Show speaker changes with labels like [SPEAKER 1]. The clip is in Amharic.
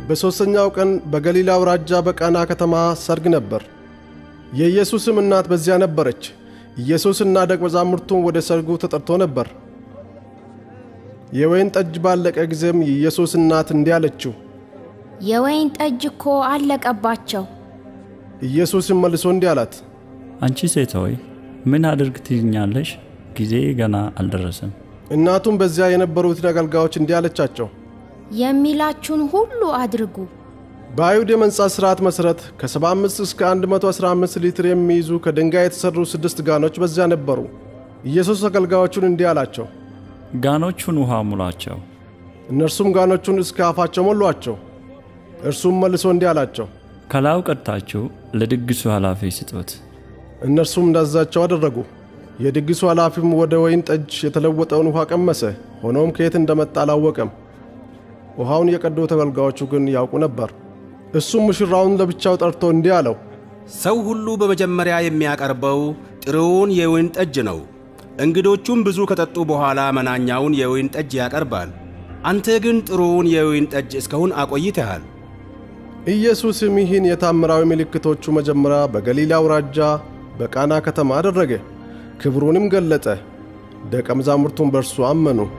[SPEAKER 1] በሦስተኛው ቀን በገሊላ አውራጃ በቃና ከተማ ሰርግ ነበር። የኢየሱስም እናት በዚያ ነበረች። ኢየሱስና ደቀ መዛሙርቱም ወደ ሰርጉ ተጠርቶ ነበር። የወይን ጠጅ ባለቀ ጊዜም የኢየሱስ እናት እንዲህ አለችው፣
[SPEAKER 2] የወይን ጠጅ እኮ አለቀባቸው።
[SPEAKER 1] ኢየሱስም መልሶ እንዲህ አላት፣
[SPEAKER 3] አንቺ ሴት ሆይ ምን አድርግ ትይኛለሽ? ጊዜ ገና አልደረሰም።
[SPEAKER 1] እናቱም በዚያ የነበሩትን አገልጋዮች እንዲህ አለቻቸው፣
[SPEAKER 2] የሚላችሁን ሁሉ አድርጉ።
[SPEAKER 1] በአይሁድ የመንጻት ሥርዓት መሠረት ከ75 እስከ 115 ሊትር የሚይዙ ከድንጋይ የተሠሩ ስድስት ጋኖች በዚያ ነበሩ። ኢየሱስ አገልጋዮቹን እንዲህ አላቸው፣
[SPEAKER 3] ጋኖቹን ውሃ ሙላቸው።
[SPEAKER 1] እነርሱም ጋኖቹን እስከ አፋቸው ሞሏቸው። እርሱም መልሶ እንዲህ አላቸው፣
[SPEAKER 3] ከላዩ ቀድታችሁ ለድግሱ ኃላፊ ስጡት።
[SPEAKER 1] እነርሱም እንዳዛቸው አደረጉ። የድግሱ ኃላፊም ወደ ወይን ጠጅ የተለወጠውን ውሃ ቀመሰ። ሆኖም ከየት እንደመጣ አላወቀም። ውሃውን የቀዱት አገልጋዮቹ ግን ያውቁ ነበር። እሱም ሙሽራውን ለብቻው ጠርቶ እንዲህ አለው፣
[SPEAKER 4] ሰው ሁሉ በመጀመሪያ የሚያቀርበው ጥሩውን የወይን ጠጅ ነው። እንግዶቹም ብዙ ከጠጡ በኋላ መናኛውን የወይን ጠጅ ያቀርባል። አንተ ግን ጥሩውን የወይን ጠጅ እስካሁን አቆይተሃል።
[SPEAKER 1] ኢየሱስም ይህን የታምራዊ ምልክቶቹ መጀመሪያ በገሊላ አውራጃ በቃና ከተማ አደረገ፣ ክብሩንም ገለጠ። ደቀ መዛሙርቱም በእርሱ አመኑ።